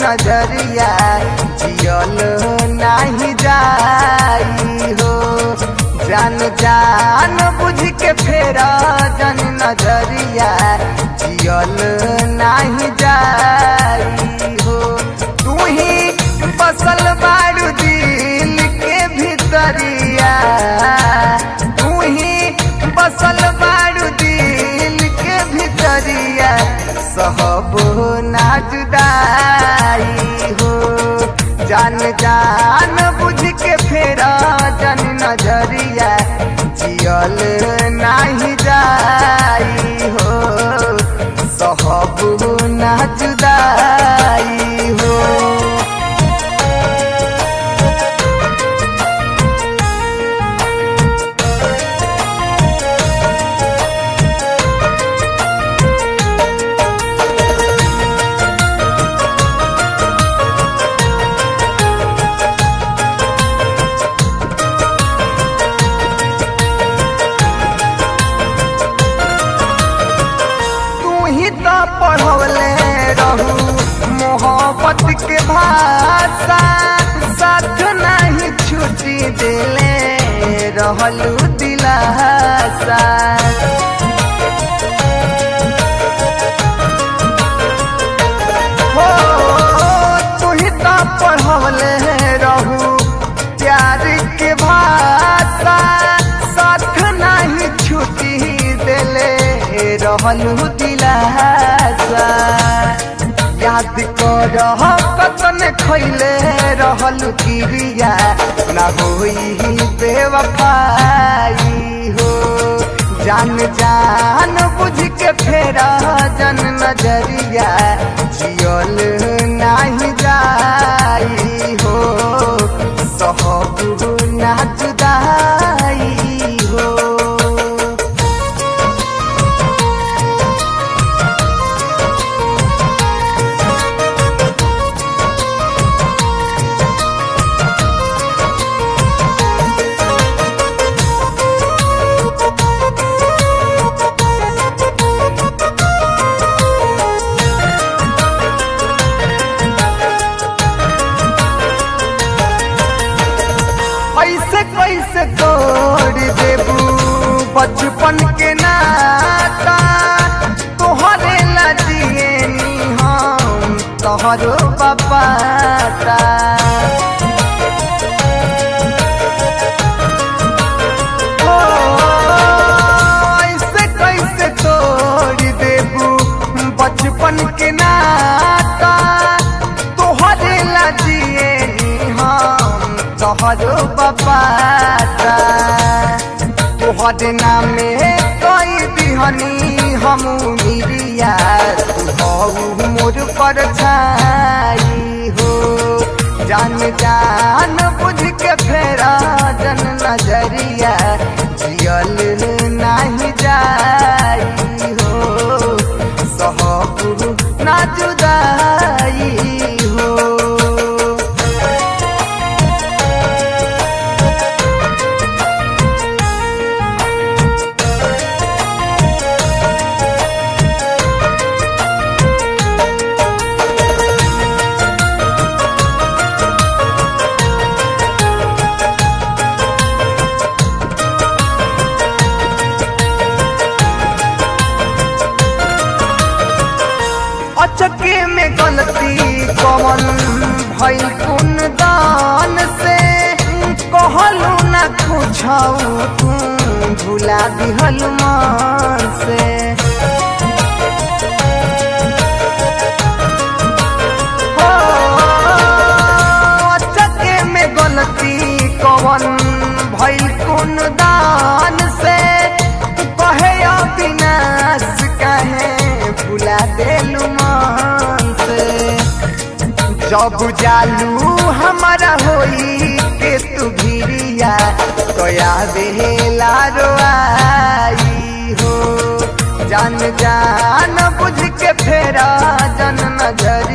नजरिया जियल नाही जाई हो जान जान बुझ के फेरा जन नजरिया जियल नाही जाई हो तू ही बसल बारू दिल के भीतरिया तू ही बसल बारू दिल के भीतरिया सहब ना जुदाई हो जान जान बुझ के फेरा जन नजरिया जियल नाही जाई हो सहब ना जुदाई हो तू ही तो पढ़वले रहू मोहब्बत के भाषा साथ नहीं छुट्टी दिले रहलू दिलासा हो तू ही तो पढ़वले रहू प्यार के भाषा साथ नहीं छुट्टी दिले रहलू दिलासा याद कर कतन खैले रहलू किरिया ना होई बेवफाई हो जान जान बुझ के फेरा जन नजरिया जियल नाही जाई हो सहब ना जुदाई हो ऐसे कैसे तोड़ देबू बचपन के नाता तोहरे लजिए हम तोहरो बापाता ओ, ऐसे कैसे तोड़ देबू बचपन के नाता तोहरे लजिए हम तोहरो बापाता तोहरे नामे कई दिहनी हम मिरिया तू हऊ मोर पर छाई हो जान जान बुझ के फेरा जन नजरिया जियल नाही जाई हो सहब ना जुदाई हो अचके में गलती कवन भइल कुन दान से कहलू न कुछऊ तू भुला दिहल मान से हो, अचके में गलती कवन भइल कुन दान से कहे अविनाश कहे भुला देलू मान से जब जालू हमारा होई के तू भिरिया कया बेला रोआई हो जान जान बुझ के फेरा जन नजर